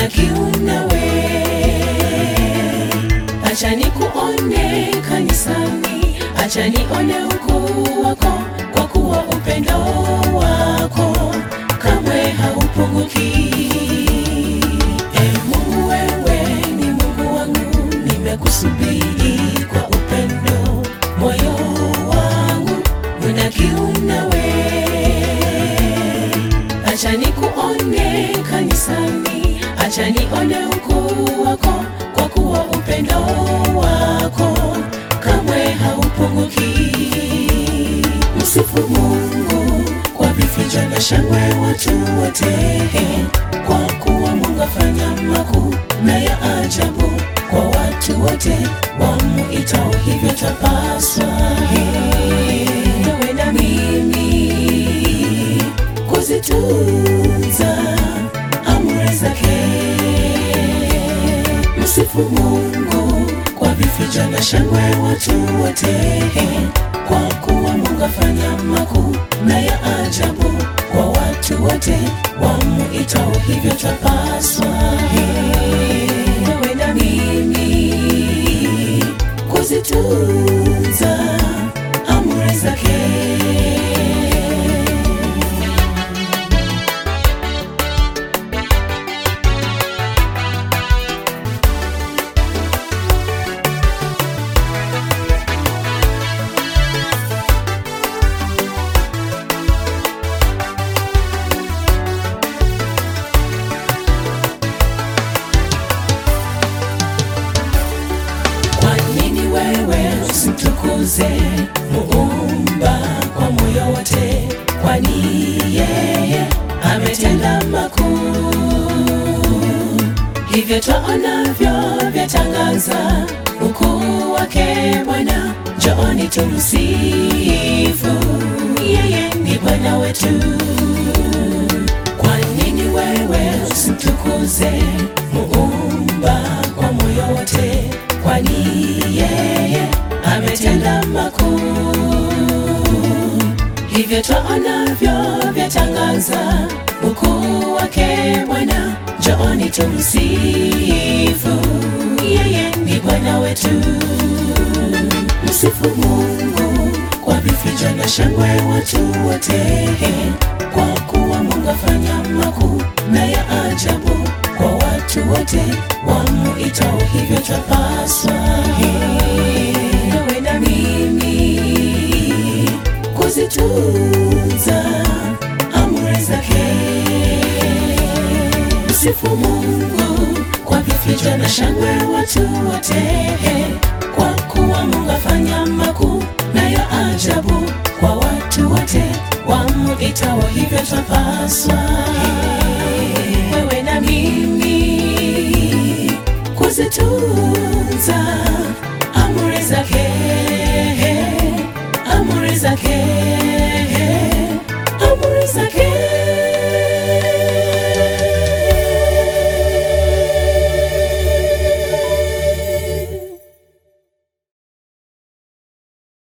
kiu nawe, acha nikuone kanisani, acha nione ukuu wako, kwa kuwa upendo wako kamwe haupunguki. E Mungu, wewe ni Mungu wangu, nimekusubiri kwa upendo, moyo wangu una kiu nawe, acha nikuone kanisani, acha nione ukuu wako, kwa kuwa upendo wako kamwe haupunguki. Msifu Mungu kwa vifijo na shangwe watu wote, kwa kuwa Mungu afanya makuu na ya ajabu kwa watu wote wamuitao, hivyo twapaswa wewe na mimi kuzitunza amri zake. Msifu Mungu kwa vifijo na shangwe watu wote, kwa kuwa Mungu afanya makuu na ya ajabu kwa watu wote wamuitao, hivyo twapaswa wewe na mimi kuzitunza amri zake. Kwa nini wewe usimtukuze Muumba kwa moyo wote? Kwani yeye ametenda makuu, hivyo twaonavyo vyatangaza ukuu wake Bwana. Njooni tumsifu, yeye ni Bwana wetu. Kwa nini wewe usimtukuze Muumba kwa moyo wote? Kwani yeye ametenda makuu, hivyo twaonavyo vyatangaza ukuu wake Bwana. Njooni tumsifu, yeye ni Bwana wetu. Msifu Mungu kwa vifijo na shangwe watu wote, kwa kuwa Mungu afanya makuu na ya ajabu kwa watu wote wamuitao, hivyo twapaswa wewe na mimi kuzitunza amri zake. Msifu Mungu kwa vifijo na shangwe watu wote, kwa kuwa Mungu afanya makuu na ya ajabu kwa watu wote wamuitao, hivyo twapaswa wewe na mimi kuzitunza